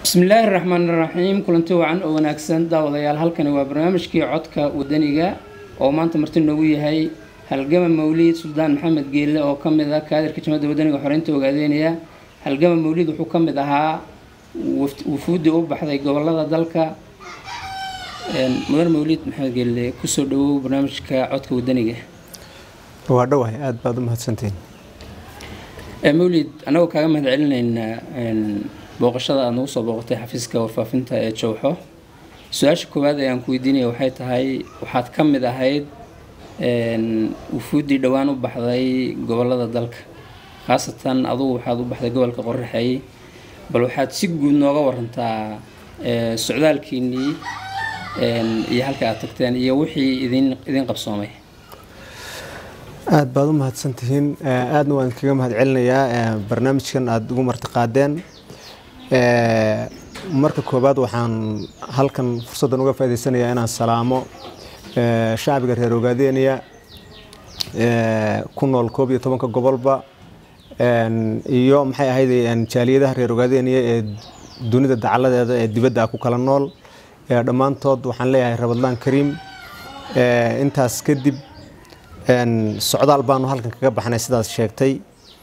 bismillaahi raxmaan raxiim kulanti wacan oo wanaagsan daawadayaal halkani waa barnaamijkii codka wadaniga oo maanta marti noogu yahay halgama mawliid suldaan maxamed geelle oo ka mid ah kaadirka jamada wadaniga xoreynta ogaadeynaya halgama mawliid wuxuu ka mid ahaa wufuuddii u baxday gobolada dalka mudan mawliid maxamed geelle kusoo dhawow barnaamijka codka wadaniga waa dhowahay aada baad u mahadsantihiin mawlid annagoo kaaga mahad celinaynaa booqashada aada nagu soo booqatay xafiiska warfaafinta ee jowxo su-aasha koowaad ee aan ku weydiinaya waxay tahay waxaad ka mid ahayd wufuuddii dhowaan u baxday gobolada dalka khaasatan adugu waxaad u baxday gobolka qorraxeey bal waxaad si guud nooga warantaa socdaalkiinnii iyo halka aad tagteen iyo wixii idin idin qabsoomay aada baad u mahadsantihiin aadna waan kaga mahad celinayaa barnaamijkan aada ugu martiqaadeen marka koowaad waxaan halkan fursaddan uga faa'idaysanayaa inaan salaamo shacbiga reer ogaadeeniya ku nool koob iyo tobanka gobolba iyo maxay ahayd jaaliyadaha reer ogaadeeniya ee dunida dacaladeeda ee dibadda ah ku kala nool dhammaantood waxaan leeyahay rabadlaan kariim intaas kadib socdaal baanu halkan kaga baxnay sidaas sheegtay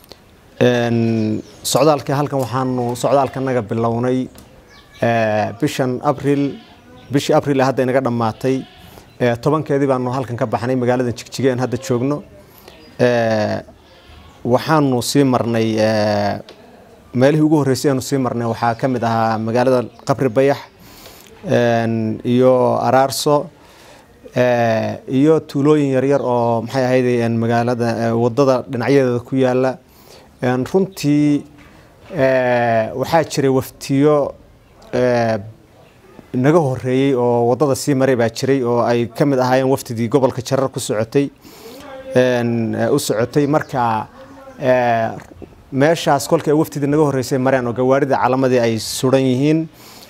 socdaalka halkan waxaanu socdaalkanaga bilownay bishan abril bishii abril hadda inaga dhammaatay tobankeedii baanu halkan ka baxnay magaalada jigjiga aan hadda joogno waxaanu sii marnay meelihii ugu horreysay aanu sii marnay waxaa ka mid ahaa magaalada qabri bayax iyo araarso iyo tuulooyin yaryar oo maxay ahayd magaalada wadada dhinacyadeeda ku yaala runtii waxaa jiray waftiyo naga horeeyey oo wadada sii maray baa jiray oo ay ka mid ahaayeen waftidii gobolka jarar ku socotay u socotay marka meeshaas kolkii ay waftidii naga horeysay mareen oo gawaarida calamadii ay suran yihiin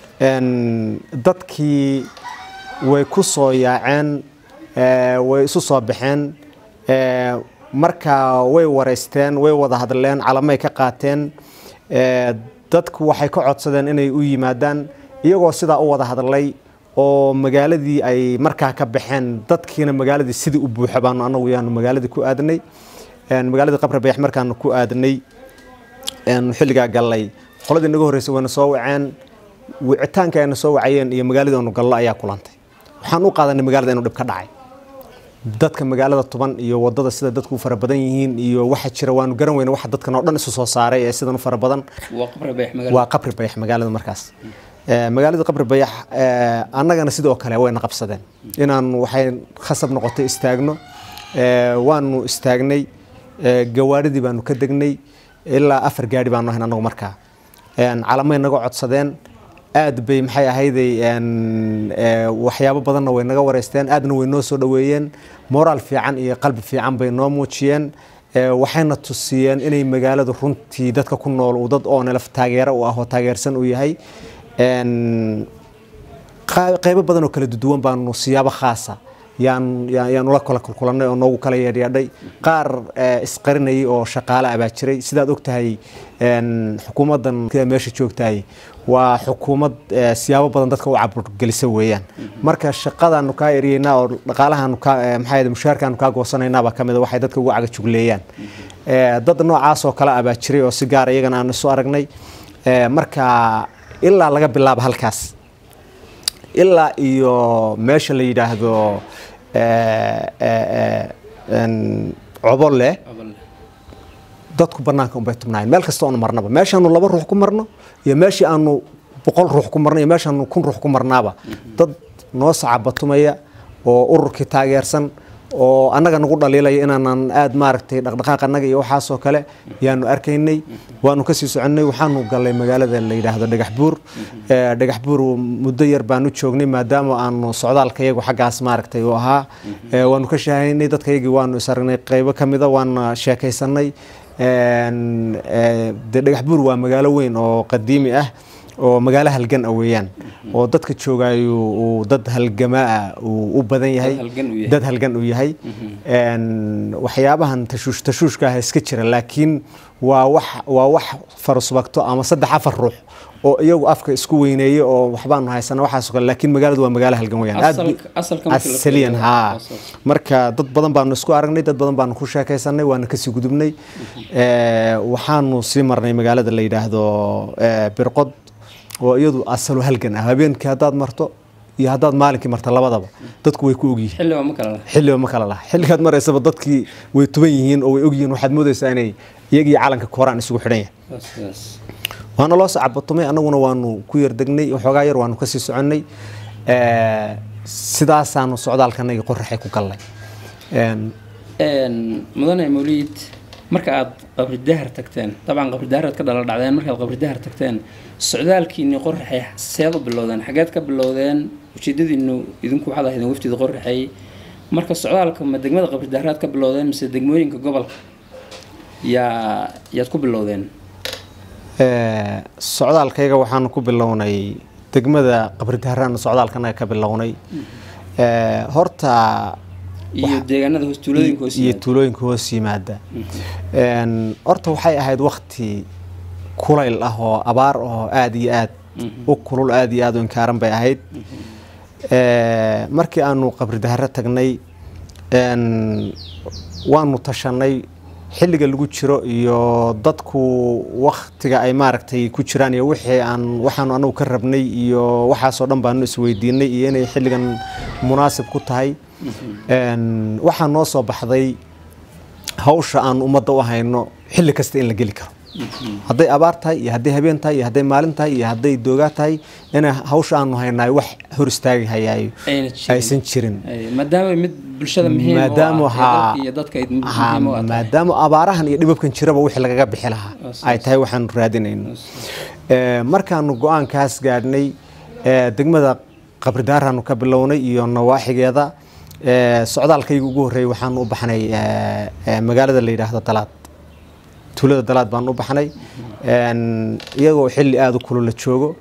dadkii way ku soo yaaceen way isu soo baxeen marka way wareysteen way wada hadleen calamay ka qaateen dadku waxay ka codsadeen inay u yimaadaan iyagoo sidaa u wada hadlay oo magaaladii ay markaa ka baxeen dadkiina magaaladii sidii u buuxo baanu anagu yaanu magaaladii ku aadnay magaaladii qabri bayax markaanu ku aadnay xilligaa gallay qoladii naga horreysay wayna soo waceen wicitaanka ayna soo wacayeen iyo magaaladii aanu gallo ayaa kulantay waxaan u qaadanay magaalada inuu dhib ka dhacay dadka magaalada tuban iyo wadada sida dadku u fara badan yihiin iyo waxa jira waanu garan weyne waxa dadkan oo dhan isu soo saaray ee sidan u fara badan waa qabri bayax magaalada markaas magaalada qabri bayax annagana sidoo kale wayna qabsadeen inaan waxay khasab noqotay istaagno waanu istaagnay gawaaridii baanu ka degnay ilaa afar gaari baanu ahayn annagu markaa calamay naga codsadeen aad bay maxay ahayday waxyaabo badanna way naga wareysteen aadna way noo soo dhoweeyeen moraal fiican iyo qalbi fiican bay noo muujiyeen waxayna tusiyeen inay magaaladu runtii dadka ku nool uu dad oonelaf taageero u ah oo taageersan uu yahay qaybo badan oo kala duwan baanu siyaabo khaasa yaan ula kala kulkulanay oo noogu kala yeedhyeedhay qaar isqarinayay oo shaqaale ah baa jiray sidaad og tahay xukuumaddan meesha joogtahay waa xukuumad siyaabo badan dadka u caburgelisa weeyaan marka shaqadaanu kaa eryeynaa oo dhaqaalahaanu kaa maxaa mushaarkaanu kaa goosanaynaabaa ka mid a waxay dadka ugu cagajugleeyaan dad noocaas oo kale ah baa jiray oo si gaara iyagana aanu isu aragnay marka ilaa laga bilaabo halkaas ilaa iyo meesha la yidhaahdo cobolle dadku banaanka unbay tubnaayeen meel kasta oonu marnaba meeshaanu laba ruux ku marno iyo meeshii aanu boqol ruux ku marno iyo meeshaanu kun ruux ku marnaaba dad noo sacabatumaya oo ururkii taageersan oo annaga nagu dhaliilaya inaanan aada maaragtay dhaqdhaqaaq annaga iyo waxaasoo kale yaanu arkaynay waanu kasii soconnay waxaanu gallay magaalada la yidhaahdo dhagax buur dhagax buur muddo yar baanu joognay maadaama aanu socdaalka iyagu xaggaas maaragtay u ahaa waanu ka shaahaynay dadka iyagii waanu is aragnay qaybo ka mida waana sheekaysanay de dhagax buur waa magaalo weyn oo qadiimi ah oo magaalo halgan ah weeyaan oo dadka joogaayo uu dad halgamaa uu u badan yahay dad halgan uu yahay waxyaabahan tashuush tashuushka ah iska jira laakiin waa wax waa wax farusbagto ama saddex afar ruux oo iyagu afka isku weyneeye oo waxbaanu haysana waxaasoo kale laakiin magaaladu waa magaalo halgan weyaan aad bu- Asalka- asalka markii la asaliyan fiiriyo, haa asalka. marka dad badan baanu isku aragnay dad badan baanu ku sheekaysanay waana kasii gudubnay Eh, waxaanu sii marnay magaalada la yidhaahdo eh, birqod oo iyadu asalo halgan ah habeenkii haddaad marto iyo haddaad maalinkii marto labadaba dadku way ku ogyihiin xilliba ma kala laha xilliba ma kala laha xilligaad maraysaba dadkii way tuban yihiin oo way ogyihiin waxaad moodaysaa inay iyagii calanka kooraan isugu xidhan yahay Waa sidaas. waana loo sacabatumay annaguna waanu ku yardegnay waxoogaa yar waanu kasii soconnay Eh, sidaasaanu socdaalkanagii qoraxay ku gallay Een, Een, mudane mawliid marka aad qabri dahar tagteen dabcan qabri daharaad ka dhala dhacdeen markaad qabri dahar tagteen socdaalkiinni qoraxay seed u bilowdeen xageed ka bilowdeen ujeedadiinu idinku waxaad ahaydeen wafdida qoraxay marka socdaalka ma degmada qabri daharaad ka bilowdeen mise degmooyinka gobolka yaa yaad ku bilowdeen eh, socdaalkayga waxaanu ku bilownay degmada qabridaharaana socdaalkanaga ka bilownay Eh, horta iyo deegaanada hoos tuulooyinka hoos iyo yimaada. tuulooyinka hoos yimaada Een, horta waxay ahayd wakti kulayl ah oo abaar oo aada iyo aad u kulul aada iyo aada u inkaaran bay ahayd Eh, markii aanu qabri daharo tagnay een, waanu tashanay xilliga lagu jiro iyo dadku waktiga ay maaragtay ku jiraan iyo wixii aan waxaanu anagu ka rabnay iyo waxaasoo dhan baanu isweydiinay iyo inay xilligan munaasib ku tahay Een, waxaa noo soo baxday hawsha aan ummadda u hayno xilli kasta in la geli karo hadday abaar tahay iyo hadday habeen tahay iyo hadday maalin tahay iyo hadday doogaa tahay ina hawsha aanu haynaay wax hor istaagi hayaayo Ayna jirin. aysan jirin Ay, maadaama mid bulshada muhiim u ah, maadaama ee waxaa dalka iyo dadka ay ha, muhiim u ah tahay. maadaama abaarahan iyo dhibabkan jiraba wixii lagaga bixi lahaa As- ay tahay waxaanu raadinayno Eh, markaanu go-aankaas gaadhnay eh, degmada qabridaaraanu ka bilownay iyo nawaaxigeeda Eh, socdaalkayga ugu horreeyay waxaanu u baxnay eh, eh, magaalada la yidhaahdo dalaad tuulada dalaad baanu u baxnay Een, iyagoo xilli aada u kulul la joogo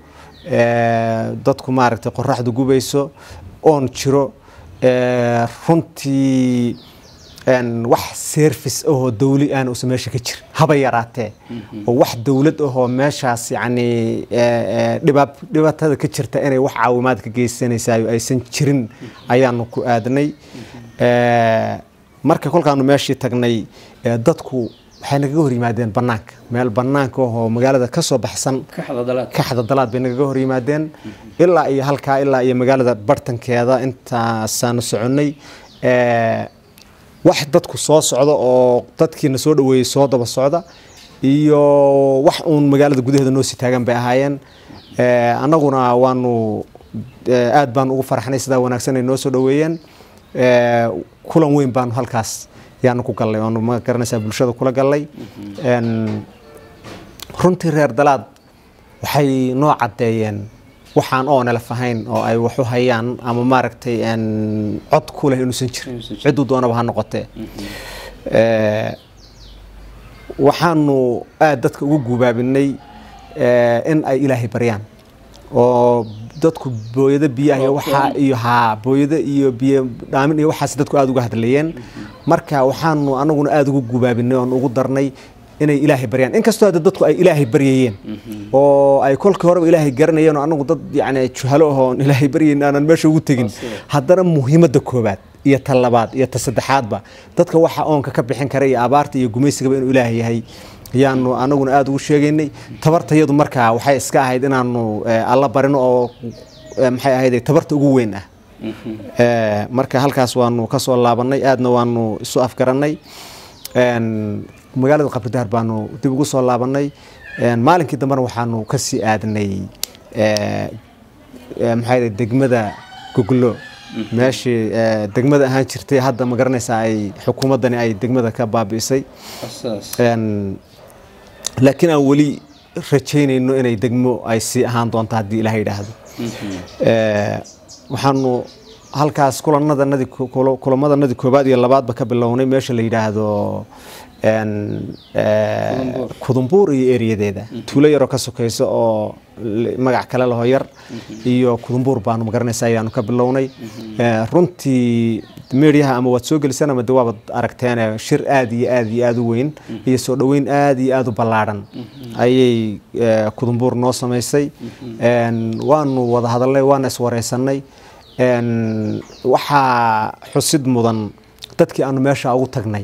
Eh, dadku maaragtay qoraxdu gubayso oon jiro Eh, runtii een, wax service ahoo dawli aan uusan meesha ka jirin haba yaraatee oo wax dawlad ahoo meeshaas yacni eh, eh, dhibaab dhibaatada ka jirta inay wax caawimaad ka geysanaysayo aysan jirin ayaanu ku aadnay Eh, marka kolkaanu meeshii tagnay eh, dadku waxay nagaga hor yimaadeen bannaanka meel bannaanka ahoo magaalada ka soo baxsan ka xadadalaad kaxda dalaad bay nagaga hor yimaadeen ilaa iyo halkaa ilaa iyo magaalada bartankeeda intaasaanu soconnay Eh, wax dadku soo socda oo dadkiina soo dhaweeyey soo daba socda iyo wax uun magaalada gudaheeda noo sii taagan bay ahaayeen Eh, annaguna waanu eh, aad baanu ugu farxnay sidaa wanaagsan ay noo soo dhaweeyeen Eh, kulan weyn baanu halkaas yaanu ku gallay oonu ma garanaysaa bulshada kula gallay Een, runtii reer dalaad waxay noo caddeeyeen waxaan oo nalaf ahayn oo ay wax u hayaan ama maaragtay een, cod ku leh inuusan jirin Inuusan jirin. cidduu doonaba ha noqotee Eh, waxaanu aad dadka ugu gubaabinay eh, in ay ilaahay baryaan oo dadku booyado biyaha iyo waxaa iyo haa booyado iyo biyo dhaamin iyo waxaas dadku aada uga hadlayeen marka waxaanu anaguna aada ugu gubaabinay oon ugu darnay inay ilaahay baryaan inkastoo hadda dadku ay ilaahay baryayeen oo ay kolkii horeba ilaahay garanayeen oo anagu dad yacni juhalo ah oon ilaahay baryayn aanan meesha ugu tegin haddana muhiimadda koobaad iyo ta labaad iyo ta saddexaadba dadka waxa oonka ka bixin kara iyo abaarta iyo gumaysigaba inuu ilaahay yahay ayaanu anaguna aada ugu sheegaynay tabartayadu markaa waxay iska ahayd inaanu eh, alla barino oo eh, maxay ahayd tabarta ugu weyn ah Eh, marka halkaas waanu ka soo laabanay aadna waanu isu afgarannay Een, magaalada qabridahar baanu dib ugu soo laabanay Een, maalinkii dambena waxaanu kasii aadnay eh, eh, maxay ahayd degmada goglo meeshii eh, degmada ahaan jirtay hadda ma garanaysaa ay xukuumaddani ay degmada ka baabi'isay asaas Een, laakiin aan weli rajaynayno inay degmo ay sii ahaan doonto haddii ilaah yidhaahdo Eh, waxaanu halkaas kulanadanadii kulamadanadii koobaad iyo labaadba ka bilownay meesha la yidhaahdo een, ee, Kudumbuur. kudumbuur iyo eriyadeeda tuulo yaroo ka sokayso oo l- magac kale laho yar iyo kudumbuur baanu magaranaysa ayaanu ka bilownay Ee, runtii meediyaha ama waad soo gelisaan ama de waabad aragteen shir aad iyo aad iyo aad u weyn iyo soo dhoweyn aad iyo aad u ballaadhan ayay ee, kudumbuur noo samaysay Een, waanu wada hadalnay waana iswareysanay Een, waxaa xusid mudan dadkii aanu meesha ugu tagnay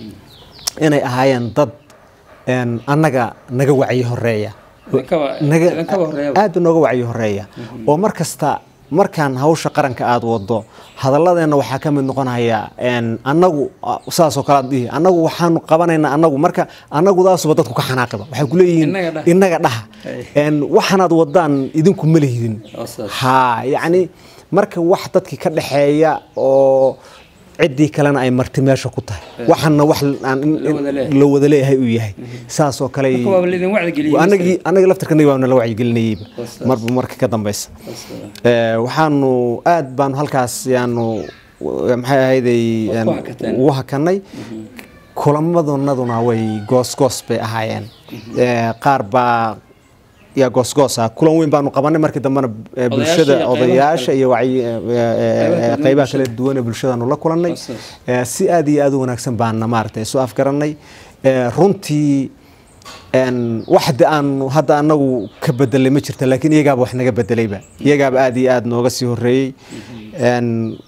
inay ahaayeen dad een, annaga naga wacyi horeeya Idinkaba- naga idinkaba horeeya. aad nooga wacyi horeeya oo mar kasta markaan hawsha qaranka aad wado hadalladeena waxaa ka mid noqonaya een, annagu ah, saasoo kale aad dhihi annagu waxaanu qabanaynaa annagu marka annagudaasuba dadku ka xanaaqiba waxay ku leeyihiin Innaga dhaha. innaga dhaha Hey. Een, waxaanaad wadaan idinku ma lihidin Oo saas. ha yacni marka wax dadkii ka dhexeeya oo ciddii kalena ay marti meesha ku tahay waxana wax aan in- La wada leeyahay. la wada leeyahay uu yahay saasoo kale Marka waaba laydin wacdi geliyey. anagii anaga laftarkanaga baana la wacyigelinayeyba Saas. marba marka ka dambeysa Saas. Ee, waxaanu aad baanu halkaas yaanu w- maxay ahayday Waad een, ku hakateen. ugu hakanay kulamadunaduna way goosgoos bay ahaayeen Ee, qaar baa yaa goosgoos ah kulan weyn baanu qabanay markii dambena ee, bulshada iyo qaybaha odayaasha kale. iyo wacyi- ee, ee, kala duwan qaybaha bulshada. kala duwan ee bulshadaanu la kulannay Saas. Ee, si aad iyo aad u wanaagsan baana maaragtay isu afgaranay Ee, runtii een, wax de aanu hadda anagu ka bedelay ma jirta laakiin iyagaaba wax naga bedelayba iyagaaba aad iyo aad nooga sii horeeyey Een,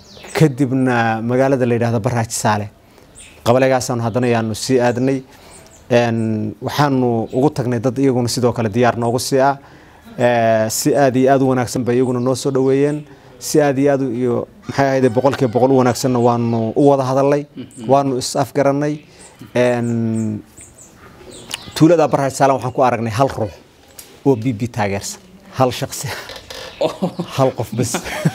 kadibna magaalada la yidhaahdo baraaji saale qabalegaasaanu haddana yaanu sii aadnay Een, waxaanu ugu tagnay dad iyaguna sidoo kale diyaar noogu sii ah Ee, si aad iyo aad u wanaagsan bay iyaguna noo soo dhoweeyeen si aad iyo aad u- iyo maxay ahayd boqolkiiba boqol u wanaagsanna waanu u wada hadalnay waanu is afgarannay Een, tuulada baraaji saale waxaan ku aragnay hal ruux oo b b taageersan hal shaqsi hal qof bas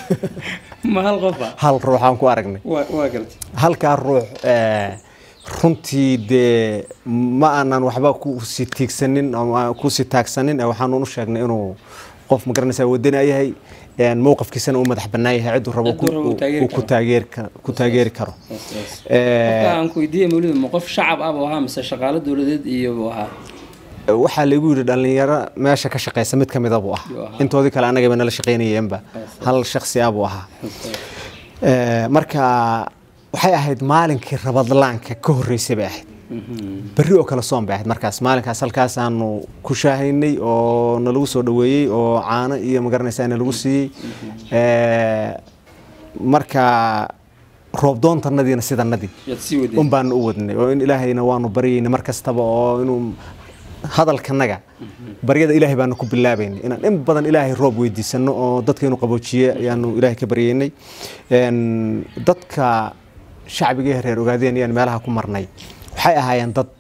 Ma hal qof ah? hal ruux aan ku aragnay Waa waa gartay. halkaa ruux ee, runtii dee ma aanan waxba kusii tiigsanin ama kusii taagsanin ee waxaanu u sheegnay inuu qof magaranaysa wadani yahay een, mowqafkiisana uu madax bannaan yahay cidduu rabo Cidduu rabo uu taageeri uu ku karo. taageeri karo- ku taageeri karo Saas, saas. Ee, Qofka aan ku weydiiyey mawlida ma qof shacab ah buu ahaa mise shaqaale dowladeed iyo buu ahaa? waxaa lagu yidhi dhallinyaro meesha ka shaqeysa mid ka mida buu ahaa Yuu ahaa. intoodii kale annagaba nala shaqeynayeenba hal shakhsi ah buu ahaa Ee, marka waxay ahayd maalinkii rabadlaanka ka horreysay bay ahayd berri oo kale soon bay ahayd markaas maalinkaas halkaasaanu ku shaahaynay oo nalagu soo dhoweeyey oo caano iyo magaranaysaa nalagu siiyey Ee, marka roobdoontannadiina sidanadii Yaad sii waday. un baanu u wadnay oo in ilaahayna waanu baryayna mar kastaba oo inuu hadalkanaga baryada ilaahay baanu ku bilaabaynay inaan in badan ilaahay roob weydiisano oo dadka inuu qaboojiye ayaanu ilaahay ka baryaynay Een, dadka shacbiga ee reer ogaadeen ayaan meelaha ku marnay waxay ahaayeen dad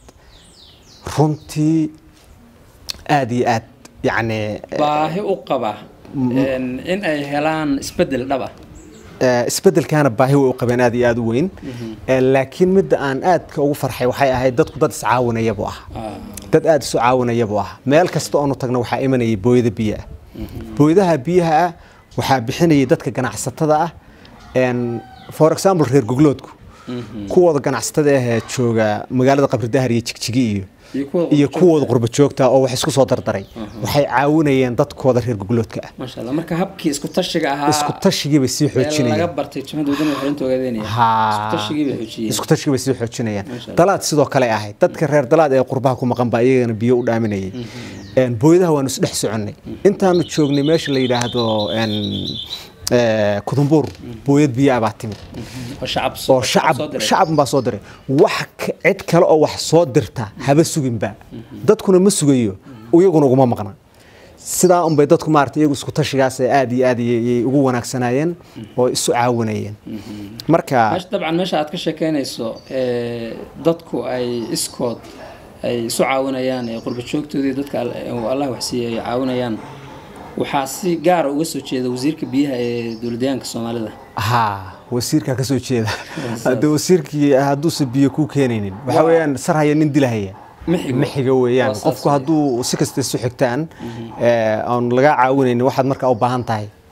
runtii aad iyo aad yacni baahi u qaba een, in ay helaan isbedel dhab ah. ee, isbeddelkaana baahi way u qabeen aad iyo aad u weyn Ee, laakiin midda aan aadka ugu farxay waxay ahayd dadku dad iscaawinaya buu ahaa Ah, dad aada isu caawinaya buu ahaa meel kasta oonu tagna waxaa imanayay booyada biyo ah booyadaha biyaha ah waxaa bixinayay dadka ganacsatada ah Een, for example reer gogloodku kuwooda ganacsatada ahee jooga magaalada qabridahar iyo jigjigi iyo iyo kuwa iyo kuwooda qurba joogta oo wax isku soo dardaray waxay caawinayeen dadkooda reer gogloodka ah Masha Allah. Marka habkii isku tashiga ahaa isku tashigii bay sii ee laga xoojinayeen bartay jimada wadani xalinta ogaadeenaya. Haa. Isku tashigii bay xoojiyeen. isku tashigi bay sii xoojinayaan Masha Allah. dalaad sidoo kale ahayd dadka reer dalaad ee qurbaha ku maqan baa iyagana biyo u dhaaminayay Een, booyadaha waanu isdhex soconnay intaanu joognay meesha la yidhaahdo een, ee, kudumbuur booyad biyo ah baa timid oo shacab soo- oo shacab soo diray. shacab baa soo diray wax ka- cid kale oo wax soo dirta haba suginba dadkuna ma sugayo iyaguna uguma maqna sidaa unbay dadku maarata iyagu isku tashigaas ee aad iyo aad ayay ugu wanaagsanaayeen oo isu caawinayeen marka Meesha- dabcan meesha aad ka sheekeynayso ee, dadku ay iskood ay isu caawinayaan ee qurba joogtoodii dadka al- uu allah waxsiiyey ay caawinayaan waxaa si gaara uga soo jeeda wasiirka biyaha ee dowladdeegaanka soomaalida haa wasiirkaa ka soo jeeda hadde wasiirkii hadduusan biyo kuu keenaynin waxa weeyaan sar haya nin dilahaya Mixigo. mixiga weeyaan Waa saas qofku weeye. hadduu si kasta isu xigtaan ee, aan lagaa caawinaynin waxaad markaa u baahan tahay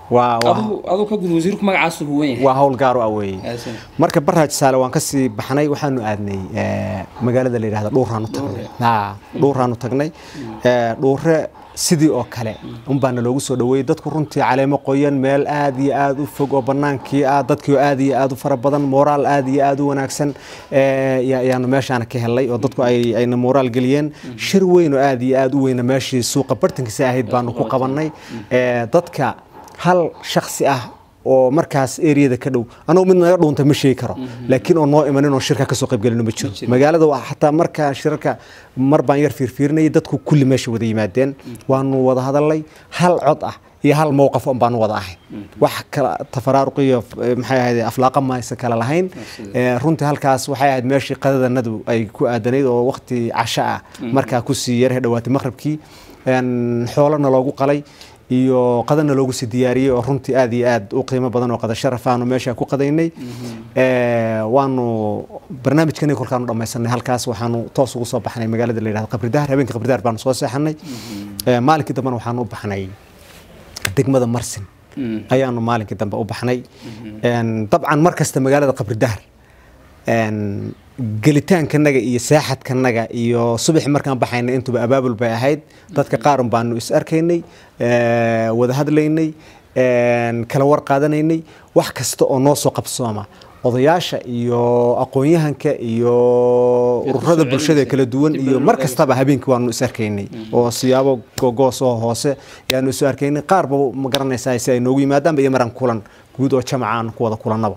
waa waa adigu adigu ka gud wasiirku magacaasu huwan yahay waa hawl gaar u ah weeye Aasan. marka barraaj saale waan kasii baxnay waxaanu aadnay eh, magaalada la yidhahda dhuuraanu tagnay ha dhuuraanu tagnay Eh, dhuure sidii oo kale unbaana loogu soo dhaweeyey dadku runtii caleemo qoyan meel aad iyo aad u fog oo banaankii ah dadkii oo aad iyo aad u fara badan moraal aad iyo aad u wanaagsan eh, ya- ayaanu meeshaana ka helnay oo dadku ay ayna moraal geliyeen shir weyn oo aad iyo aad u weyna meeshii suuqa bartankiisa ahayd baanu ku qabanay Eh, dadka hal shaksi ah oo markaas eriyada ka dhow anugu mid naga dhuunta ma sheegi karo laakiin oo noo imanin oo shirka kasoo qaybgelino ma jiro magaalada waa xataa markaa shirarka mar baan yar fiirfiirinayay dadku kulli meesha wada yimaadeen waanu wada hadalnay hal cod ah iyo hal mowqaf un baanu wada ahay wax kala tafaraaruq iyo eh, maxay ahayd aflaaqa maysa kala lahayn Eh, runtii halkaas waxay ahayd meeshii qadadanadu ay ku aadanayd oo waqti casho ah markaa kusii yarhe dhawaatay maqribkii En, xoolana loogu qalay iyo qadana loogu sii diyaariyey oo runtii aad iyo aad u qiimo badan oo qada sharaf aanu meesha ku qadaynay Eh, waanu barnaamijkani kolkaanu dhammaysanay halkaas waxaanu toos ugu soo baxnay magaalada la yidhahdo qabridahar habeenkii qabridahar baanu soo seexanay Eh, maalinkii dambena waxaanu u baxnay degmada marsin ayaanu maalinkii dambe u baxnay En, dabcan mar kasta magaalada qabridahar En, gelitaankanaga iyo saaxadkanaga iyo subaxi markaan baxaynay intuba abaabul bay ahayd dadka qaarun baanu is arkaynay eh, wada hadlaynay en, kala war qaadanaynay wax kasta oo noo soo qabsooma odayaasha iyo aqoon-yahanka iyo ururada bulshada kala duwan iyo mar kastaba habeenkii waanu is arkaynay oo siyaabo gogoos oo hoose ayaanu isu arkaynay qaarba ma garanaysaa si ay noogu yimaadaanba iyo maran kulan guud oo jamaca aan ku wada kulannaba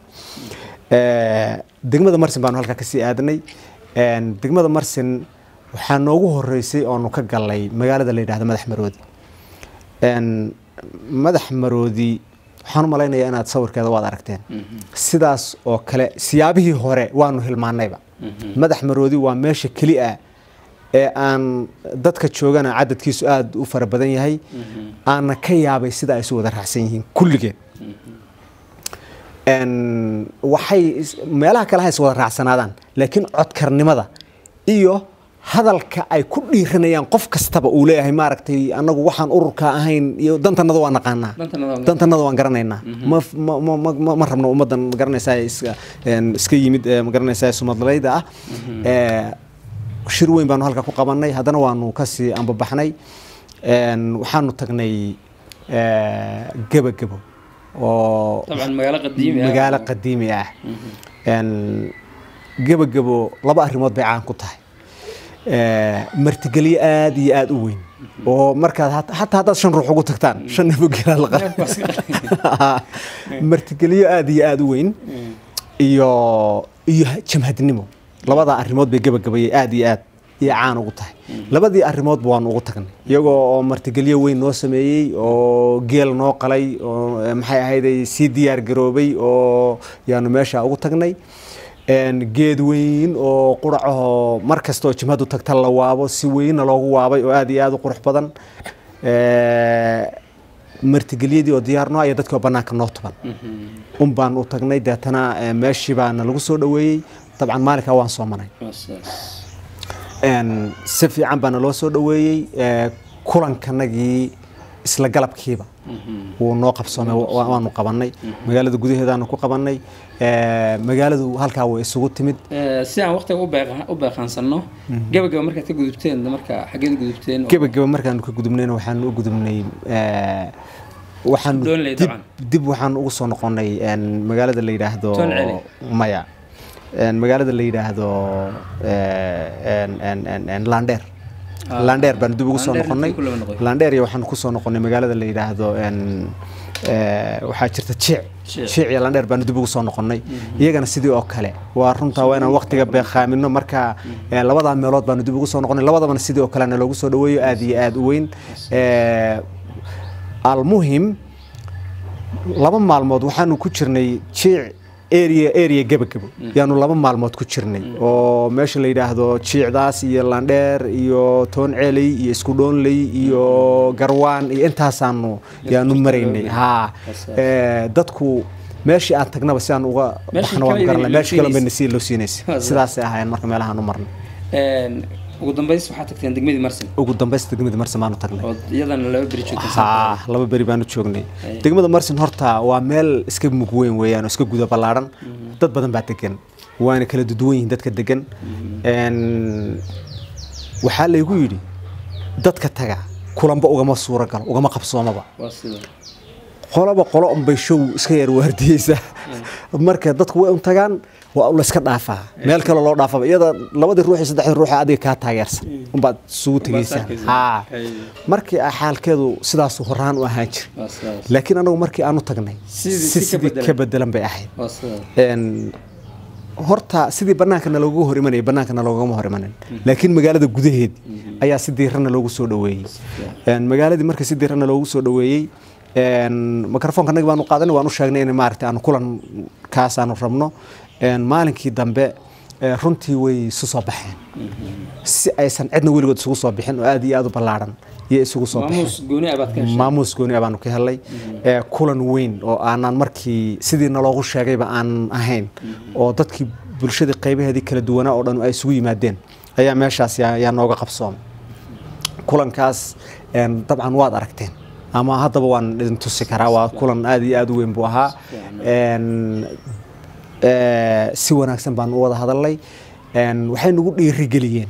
Eh, degmada marsin baanu halkaa kasii aadnay En, degmada marsin waxaa noogu horeysay oonu ka galnay magaalada la yidhahdo madax maroodi En, madax maroodi waxaan u malaynayaa inaad sawirkeeda waad aragteen sidaas oo kale siyaabihii hore waanu hilmaanayba madax maroodi waa meesha keli ah ee aan dadka joogana cadadkiisu aad u fara badan yahay aana ka yaabay sida ay isu wada raacsan yihiin kulligeed En, waxay is- meelaha kale ha is wada raacsanaadaan laakiin codkarnimada iyo hadalka ay ku dhiiranayaan qof kastaba uu leeyahay maaragtay annagu waxaan ururka ahayn iyo dantanada waa naqaanaa Dantanada waa- dantanada waan garanaynaa ma ma- ma- ma- ma- ma rabno ummaddan ma garanaysaa iska en, iska yimid eh, ma garanaysaa sumadlayda ah Eh, shir weyn baanu halka ku qabanay haddana waanu kasii ambabaxnay En, waxaanu tagnay eh, gebagebo oo طبعا magaalo qadiimi ah magaalo qadiimi ah En, gebagebo laba arrimood bay caan ku tahay Eh, martigelyo aad iyo aad u weyn oo markaad hat- hataa haddaad shan ruux ugu tagtaan shan nimo geelaa la qala martigelyo aad iyo aad u weyn iyo iyo jamhadnimo labadaa arrimood bay gebagabayay aad iyo aad iyo caan ugu tahay labadii arrimoodba waanu ugu tagnay iyagoo oo martigelyo weyn noo sameeyey oo geel noo qalay oo eh, maxay ahayday sii diyaar garoobay oo yaanu meesha ugu tagnay En, geed weyn oo quracahoo mar kasta oo jimhadu tagta la waabo si weynna loogu waabay oo aad iyo aad u qurux badan Eh, martigelyadii oo diyaarno iyo dadkii oo bannaanka noo tuban un baan u tagnay deetana eh, meeshii baana lagu soo dhaweeyey dabcan maalinkaa waan soo manay En, si fiican baana loo soo dhaweeyey eh, kulankanagii isla galabkiiba wuu noo qabsoomay wa- waanu qabanay magaalada gudaheedaanu ku qabanay Eh, magaaladu halkaa way isugu timid Eh, si aan waqtiga u beeqa- u beeqaansano gabagaba markaad ka gudubteen marka xageed gudubteen oo- gebageba markaanu ka gudubnayna waxaanu u gudubnay eh, waxaanu Doonley dib dabcan. dib waxaan ugu soo noqonay en, magaalada la yidhaahdo Toon Celi. maya En, magaalada la yidhaahdo eh, en- en- en- en, landheer Ah, landheer baanu dib ugu soo Landheer noqonay intii ku laba noqoy. landheer iyo waxaanu kusoo noqonay magaalada la yidhaahdo en, eh, waxaa jirta jiic Jiic. jiic iyo landheer baanu dib ugu soo noqonay iyagana sidii oo kale waa runtaa waa inaan waqtiga beeqaamino marka eh, labadaa meelood baanu dib ugu soo noqonay labadabana sidii oo kalena loogu soo dhaweeyo aad iyo aad u weyn Eh, almuhim laba maalmood waxaanu ku jirnay jiic area area gebagebo yaanu laba maalmood ku jirnay oo meesha la yidhaahdo jiicdaas iyo landheer iyo toon ceeley iyo isku dhoonley iyo garwaan iyo intaasaanu yaanu maraynay ha Eh, dadku meeshii aan tagnaba si aan uga Meeshii baxno waan kale garanay idin meeshii kale siinaysa. bayna sii loo siinaysa Waa sidaasay ahaayeen marka meelahaan u marnay Een, ugu dambeys waxaa tagteen degmadii marsin ugu dambaysta degmada marsin baanu tagnay oo iyadana laba beri joogteen haa laba beri baanu joognay degmada marsin horta waa meel iska mug weyn weeyaan oo iska guda ballaaran dad badan baa degan waana kala duduwan yihiin dadka degan Een, waxaa laygu yidhi dadka taga kulanba ugama suura galo ugama qabsoomaba waa sida qolaba qolo unbay show iska yar waardiyeysa marka dadku way un tagaan waa la iska dhaafaa meel kale loo dhaafaba iyada labadii ruux iyo saddexdii ruux ee adiga kaa taageersan unbaad isugu tegaysaan arkaysaa. haa Hay. markii ah xaalkeedu sidaasu horaan u ahaan jira waa sidaas laakiin anagu markii aanu tagnay Sidii- si si ka sidii bedelan. ka bedelan bay ahayd waa sidaas Een, horta sidii bannaankana loogu hor imanayay bannaankana loogama hor imanin laakiin magaalada gudaheed ayaa si diirana loogu soo dhoweeyey Een, magaaladii marka si diirana loogu soo dhoweeyey een, mikrofoonka annaga baanu qaadanay waanu sheegnay in maaragtay aanu kulan kaas aanu rabno Een, maalinkii dambe ee, runtii way isu soo baxeen si aysan cidna weligood isugu soo bixin oo aad iyo aad u ballaaran iyo isugu soo baxeen maamuus gooni abaad ka heshay maamuus gooni ah baanu ka helay ee kulan weyn oo aanan markii sidii naloogu sheegayba aan ahayn oo dadkii bulshadii qaybaheedii kala duwanaa oo dhan ay isugu yimaadeen ayaa meeshaas yaa yaa nooga qabsoomay kulankaas een, dabcan waad aragteen ama haddaba waan idin tusi karaa waa kulan aad iyo aad u weyn buu ahaa Een, ee, si wanaagsan baan u wada hadalnay Een, waxay nagu dhiirigeliyeen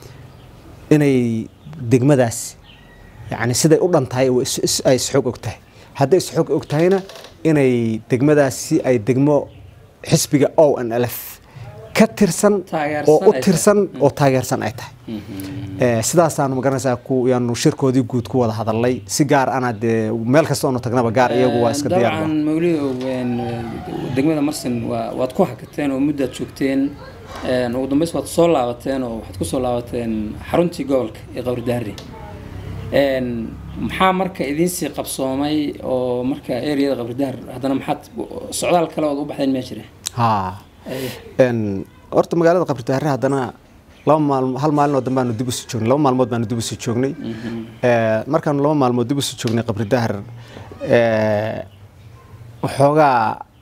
inay degmadaas yani siday u dhan tahay oo is- is- ay isxog og tahay hadday isxog og tahayna inay degmadaasi ay degmo xisbiga o n l f ka tirsan Taageersan oo u ay tahay. tirsan oo taageersan ay tahay Ee, sidaasaanu magaranaysaa ku yaanu shirkoodii guud ku wada hadalnay si gaar ana dee meel kasta oonu tagnaba gaar iyagu waa iska diyaar dabcan mawlidow een, degmada marsin waa waad ku hakateen oo muddaad joogteen een, ugu dambeys waad soo laabateen oo waxaad ku soo laabateen xaruntii gobolka ee qawridaari Een, maxaa marka idiinsii qabsoomay oo marka ereyada qawridaar haddana maxaad socdaal kale ood u baxdeen mee jira haa Ay, Een, horta magaalada qabridaare haddana laba maalmo hal maalin oo dambe aanu dib usii joognay laba maalmood baanu dib usii joognay Ee, markaanu laba maalmood dib usii joognay qabridahar ee, waxoogaa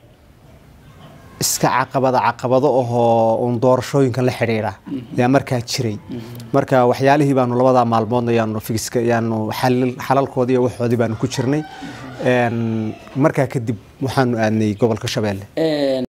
iska caqabada caqabado ahoo uun doorashooyinkan la xidhiidha yaa markaa jiray marka waxyaalihii baanu labadaa maalmoodna yaanu figiska yaanu xalil- xalalkoodii iyo waxoodii baanu ku jirnay Een, markaa kadib waxaanu aadnay gobolka shabeelle een,